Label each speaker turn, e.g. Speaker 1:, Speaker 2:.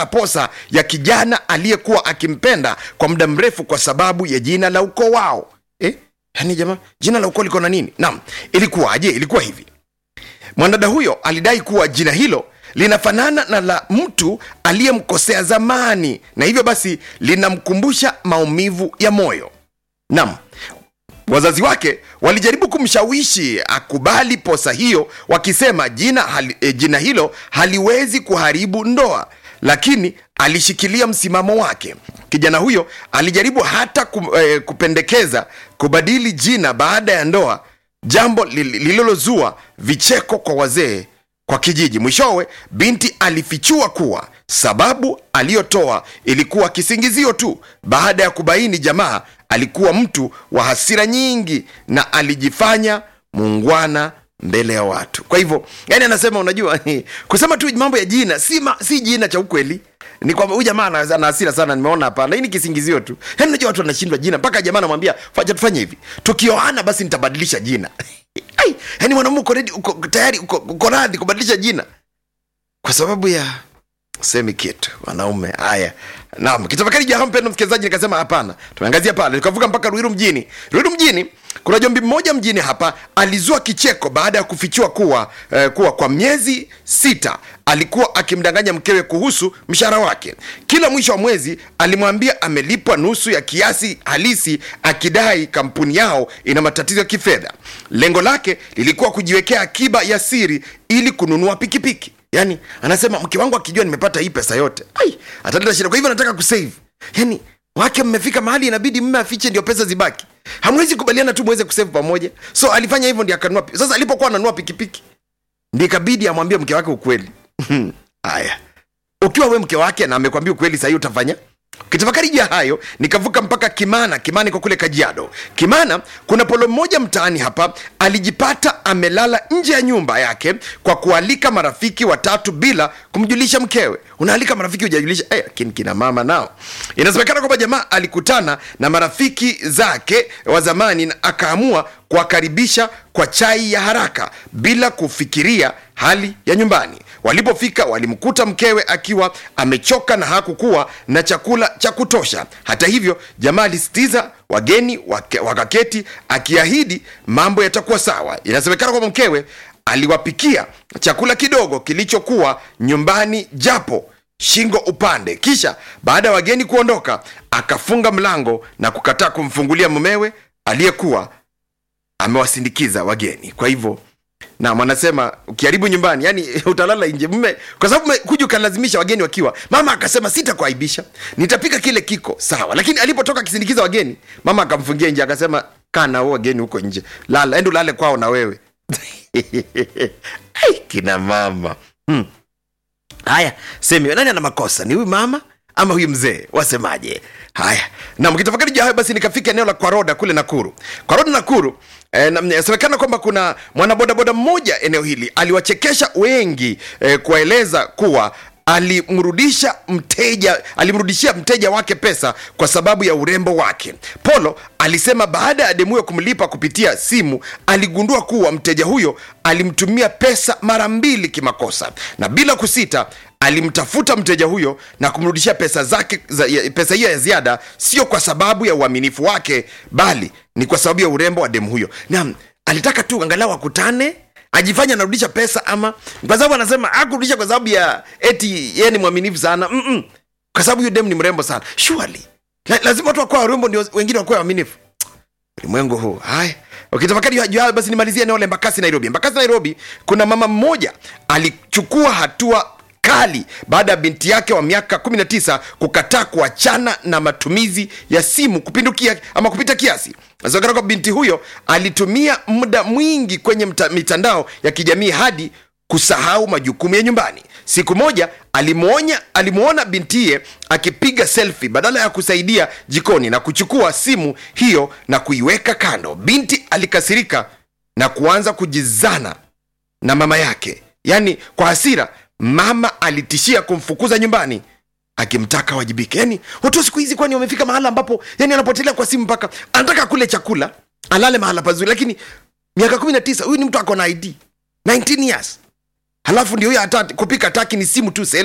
Speaker 1: kukataa posa ya kijana aliyekuwa akimpenda kwa muda mrefu kwa sababu ya jina la ukoo wao eh? yani jamaa jina la ukoo liko na nini naam ilikuwaje ilikuwa hivi mwanadada huyo alidai kuwa jina hilo linafanana na la mtu aliyemkosea zamani na hivyo basi linamkumbusha maumivu ya moyo nam wazazi wake walijaribu kumshawishi akubali posa hiyo wakisema jina, hali, e, jina hilo haliwezi kuharibu ndoa lakini alishikilia msimamo wake kijana huyo alijaribu hata kum, e, kupendekeza kubadili jina baada ya ndoa jambo li- lililozua vicheko kwa wazee kwa kijiji mwishowe binti alifichua kuwa sababu aliyotoa ilikuwa kisingizio tu baada ya kubaini jamaa alikuwa mtu wa hasira nyingi na alijifanya muungwana mbele ya watu kwa hivyo yani anasema unajua kusema tu mambo ya jina si, ma, si jina cha ukweli ni kwamba huyu jamaa ana ana hasira sana nimeona hapana hii ni kisingizio tu yani unajua watu wanashindwa jina mpaka jamaa anamwambia faja tufanye hivi tukioana basi nitabadilisha jina Ai, yani mwanamume uko ready uko tayari uko, uko radhi kubadilisha jina kwa sababu ya semi kitu wanaume haya naam kitafakari jaha mpendo msikilizaji nikasema hapana tumeangazia pale tukavuka mpaka ruiru mjini ruiru mjini kuna jombi mmoja mjini hapa alizua kicheko baada ya kufichua kuwa eh, kuwa kwa miezi sita alikuwa akimdanganya mkewe kuhusu mshahara wake kila mwisho wa mwezi alimwambia amelipwa nusu ya kiasi halisi akidai kampuni yao ina matatizo ya kifedha lengo lake lilikuwa kujiwekea akiba ya siri ili kununua pikipiki yani anasema mke wangu akijua nimepata hii pesa yote ai ataleta shida kwa hivyo nataka kusave yani wake mmefika mahali inabidi mme afiche ndio pesa zibaki hamwezi kubaliana tu mweze kusave pamoja so alifanya hivyo ndio akanunua pi- sasa alipokuwa ananunua pikipiki ndio ikabidi amwambie mke wake ukweli haya ukiwa we mke wake na amekwambia ukweli sahii utafanya kitafakari juu ya hayo nikavuka mpaka kimana kimana iko kule kajiado kimana kuna polo mmoja mtaani hapa alijipata amelala nje ya nyumba yake kwa kualika marafiki watatu bila kumjulisha mkewe unaalika marafiki hujajulisha eh, lakini kina mama nao inasemekana kwamba jamaa alikutana na marafiki zake wa zamani na akaamua kuwakaribisha kwa chai ya haraka bila kufikiria hali ya nyumbani walipofika walimkuta mkewe akiwa amechoka na hakukuwa na chakula cha kutosha hata hivyo jamaa alisitiza wageni wake- wakaketi akiahidi mambo yatakuwa sawa inasemekana kwamba mkewe aliwapikia chakula kidogo kilichokuwa nyumbani japo shingo upande kisha baada ya wageni kuondoka akafunga mlango na kukataa kumfungulia mumewe aliyekuwa amewasindikiza wageni kwa hivyo nam anasema ukiharibu nyumbani yani utalala nje mme kwa sababu mme- kuja ukalazimisha wageni wakiwa mama akasema sitakuaibisha nitapika kile kiko sawa lakini alipotoka akisindikiza wageni mama akamfungia nje akasema kaa nao wageni huko nje lala endo lale kwao na wewe Ai, kina mama hmm. haya semi nani ana makosa ni huyu mama ama huyu mzee wasemaje haya na mkitafakari juu ya hayo basi nikafika eneo la kwaroda kule nakuru kwaroda nakuru eh, na- inasemekana kwamba kuna mwanabodaboda mmoja eneo hili aliwachekesha wengi eh, kuwaeleza kuwa alimrudisha mteja alimrudishia mteja wake pesa kwa sababu ya urembo wake polo alisema baada ya demu huyo kumlipa kupitia simu aligundua kuwa mteja huyo alimtumia pesa mara mbili kimakosa na bila kusita alimtafuta mteja huyo na kumrudishia pesa zake za, ya- pesa hiyo ya ziada sio kwa sababu ya uaminifu wake bali ni kwa sababu ya urembo wa demu huyo naam alitaka tu angalau akutane ajifanya anarudisha pesa ama kwa sababu anasema akurudisha kwa sababu ya eti yeye ni mwaminifu sana Mm-mm. kwa sababu huyo dem ni mrembo sana surely La, lazima watu wakuwa warembo ndio wengine wakuwa waaminifu ulimwengu huu haya ukitafakari juu hayo basi nimalizie eneo la embakasi nairobi embakasi nairobi kuna mama mmoja alichukua hatua kali baada ya binti yake wa miaka 19 kukataa kuachana na matumizi ya simu kupindukia ama kupita kiasi Inasemekana kwamba binti huyo alitumia muda mwingi kwenye mta, mitandao ya kijamii hadi kusahau majukumu ya nyumbani siku moja alimwonya alimwona bintiye akipiga selfie badala ya kusaidia jikoni na kuchukua simu hiyo na kuiweka kando binti alikasirika na kuanza kujizana na mama yake yaani kwa hasira mama alitishia kumfukuza nyumbani akimtaka wajibike yani watu wa siku hizi kwani wamefika mahala ambapo yani anapotelea kwa simu mpaka anataka kule chakula alale mahala pazuri lakini miaka kumi na tisa huyu ni mtu ako na id 19 years halafu ndio huyo hata kupika taki ni simu tu